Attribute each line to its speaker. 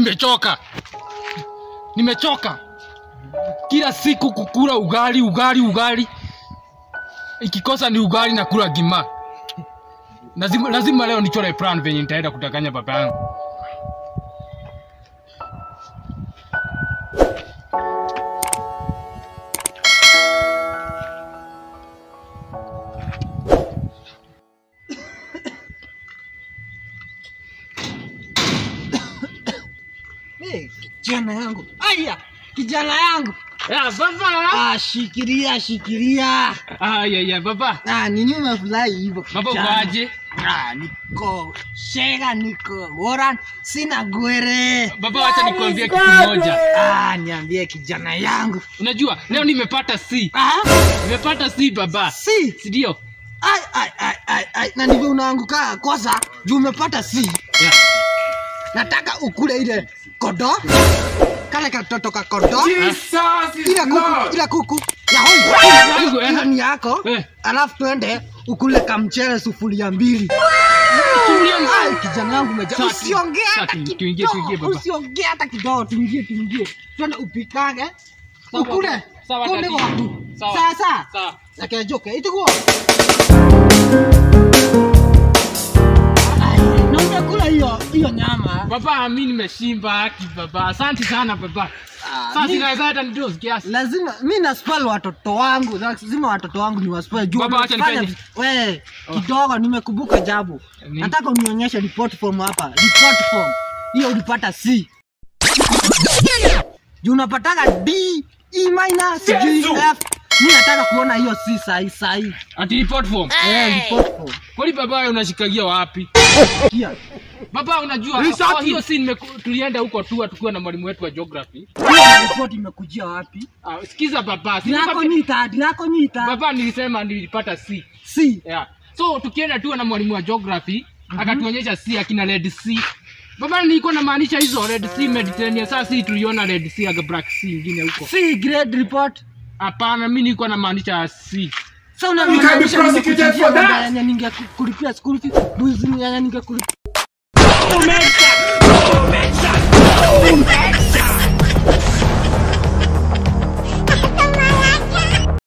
Speaker 1: nimechoka, nimechoka kila siku kukula ugali ugali ugali, ikikosa ni ugali na kula gima. Lazima, lazima leo nichore plan venye nitaenda kutakanya baba yangu.
Speaker 2: Hey, kijana yangu aya kijana yangu
Speaker 1: Ya, baba.
Speaker 2: ah, shikilia shikilia
Speaker 1: Ah, ya, ya, baba.
Speaker 2: ah, nini umefurahi hivyo
Speaker 1: Baba uko
Speaker 2: kijana?
Speaker 1: aje?
Speaker 2: ah, niko shega niko bora sina gwere
Speaker 1: Baba, wacha nikuambie kitu moja.
Speaker 2: ah, niambie kijana yangu
Speaker 1: Unajua leo nimepata C.
Speaker 2: ah,
Speaker 1: Nimepata C baba.
Speaker 2: si
Speaker 1: Si ndio?
Speaker 2: ai, ai, ai, ai, ai. na ndivyo unaanguka kosa juu umepata si
Speaker 1: Ya.
Speaker 2: nataka ukule ile kodo kale katoto ka kodo
Speaker 3: Jesus is
Speaker 2: ile kuku
Speaker 3: Lord.
Speaker 2: ile kuku ya hoi
Speaker 1: Yangu, eh.
Speaker 2: hiyo ni yako
Speaker 1: Eh.
Speaker 2: alafu twende ukule kamchele sufuria mbili Ai, kijana yangu meja
Speaker 1: Sasa,
Speaker 2: usiongee
Speaker 1: sasa,
Speaker 2: hata
Speaker 1: tu- tuingie, tuingie,
Speaker 2: kidogo
Speaker 1: baba.
Speaker 2: usiongee hata kidogo tuingie tuingie twende upikage
Speaker 1: Sawa,
Speaker 2: ukule
Speaker 1: sawa,
Speaker 2: konde
Speaker 1: dadi.
Speaker 2: watu
Speaker 1: Sawa.
Speaker 2: sasa
Speaker 1: Sawa.
Speaker 2: nakejoke itukuo na umekula hiyo hiyo nyama
Speaker 1: Baba, mimi nimeshimba haki baba. Asante sana baba.
Speaker 2: Ah,
Speaker 1: Sasa
Speaker 2: mi-
Speaker 1: inaweza hata nidoze kiasi.
Speaker 2: lazima mi naspel watoto wangu lazima watoto wangu ni waspel juu
Speaker 1: Baba, wacha
Speaker 2: wamefanya-
Speaker 1: nifanye.
Speaker 2: we kidogo nimekumbuka jabu
Speaker 1: Nini?
Speaker 2: nataka unionyeshe report form hapa report form hiyo ulipata c juu unapataga d e minus sijui
Speaker 3: Yesu!
Speaker 2: f mi nataka kuona hiyo c sahi sahi
Speaker 1: Ati report form.
Speaker 2: eh, report form
Speaker 1: Kwani baba wewe unashikagia wapi?
Speaker 2: kia
Speaker 1: Baba unajua
Speaker 3: Research.
Speaker 1: kwa hiyo si nimeku- tulienda huko tu tukiwa na mwalimu wetu wa geography.
Speaker 2: hiyo report imekujia wapi
Speaker 1: Ah, sikiza baba. si
Speaker 2: dinako
Speaker 1: nilipata-
Speaker 2: nyita dinako nyita
Speaker 1: Baba nilisema nilipata C.
Speaker 2: c
Speaker 1: Yeah. So tukienda tu na mwalimu wa geography akatuonyesha C akina red C. Baba nilikuwa namaanisha hizo red C Mediterranean. Sasa si tuliona red C aga black C ingine huko.
Speaker 2: c grade report
Speaker 1: Hapana, mimi nilikuwa namaanisha C.
Speaker 2: Sasa
Speaker 3: You can be
Speaker 2: unamaanisha
Speaker 3: prosecuted
Speaker 2: nimekujia
Speaker 3: for that.
Speaker 2: baba yenye ningekulipia school fee, bwizi yenye ningekulipia
Speaker 3: Omega! Omega!